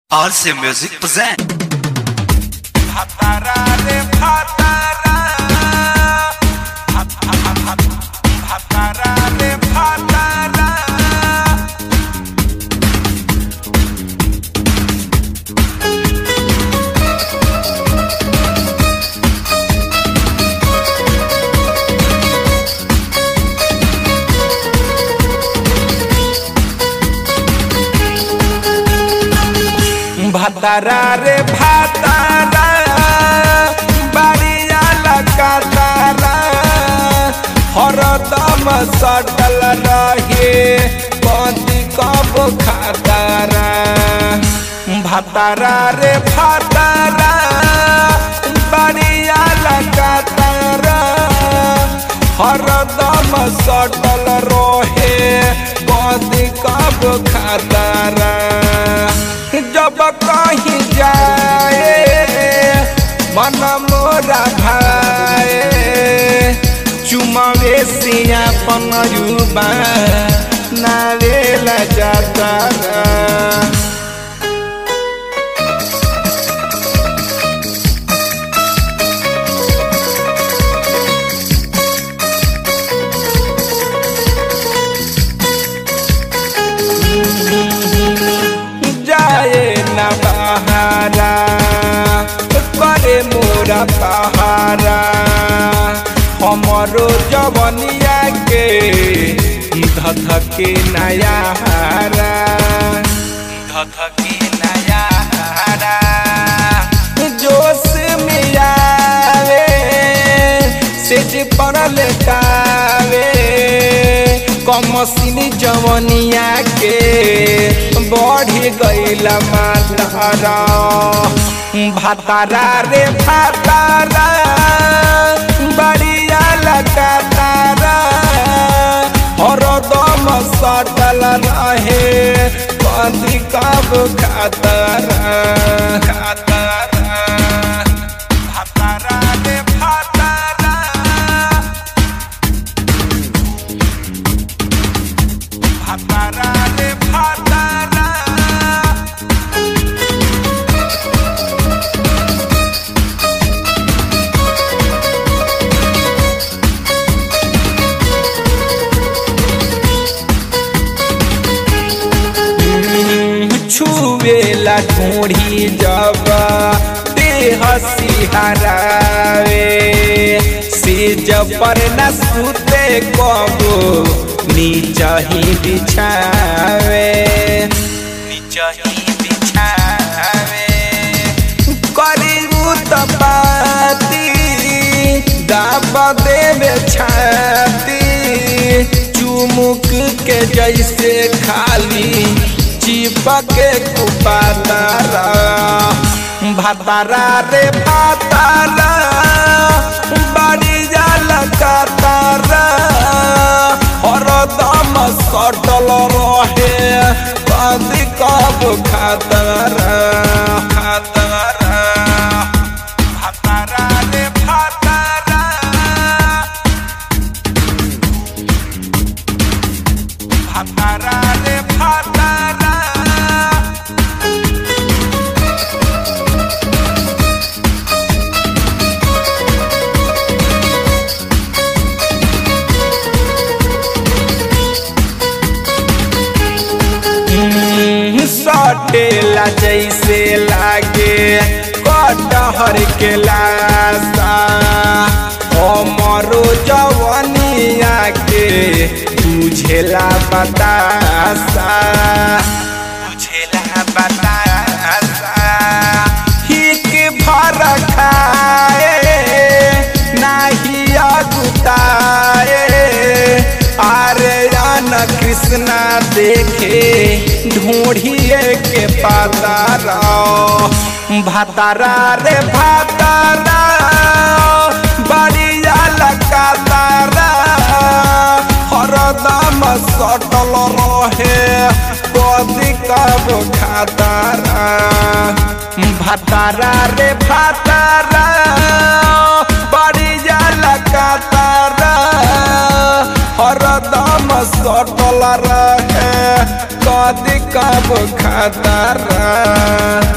RC Music present. Patara re patara. Pat- pat- pat- pat- Patara re patara. ভাতারা রে ভাতারা বাড়িয়া লাগাতারা হরদম সটল রহে কদি কব খাতারা ভাতারা রে ভাতারা বাড়িয়া লাগাতারা হরদম সটল রহে কদি কব খাতারা जब कहीं जाए मन मोरा भाए चुमावे सिया पनयुबा नावेला जाता जाए न बहारा करे मोरा पहारा हमरो जवनिया के धधके नया हारा धधके नया हारा जोश में आवे सेज पड़ल कावे कमसिनी जवनिया के बढ़ गईल मातारा भातारा रे भातारा बड़िया लगातारा हरदम सटल रहे कथी कब खातारा खातारा भातारा रे भातारा भातारा रे भातारा छुवेला ढूंढी जब देह सिहरावे से जब पर न सुते कबो नीचा ही बिछावे नीचा ही बिछावे करीबू तपाती दाब देवे छाती चुमुक के जैसे खाली चिपक कुपातारा भातारा रे भातारा बड़िया लगातारा हरदम सटल रहे कदी कब खातारा खातारा भातारा रे भातारा भातारा रे भातारा सटेला जैसे लागे कटहर के लासा हमरो जवनिया के बुझेला बतासा बुझेला बतासा हिक भर खाए नाही अगुताए आरे जान कृष्णा देखे ढूंढिए के पातारा भातारा रे भातारा बड़िया लगातारा हरदम सटल रहे कदी कब खातारा भातारा रे भातारा बड़िया लगातारा हरदम सटल रहे कदी कब खतरा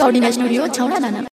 रिकॉर्डिंग स्टूडियो छौड़ा दाना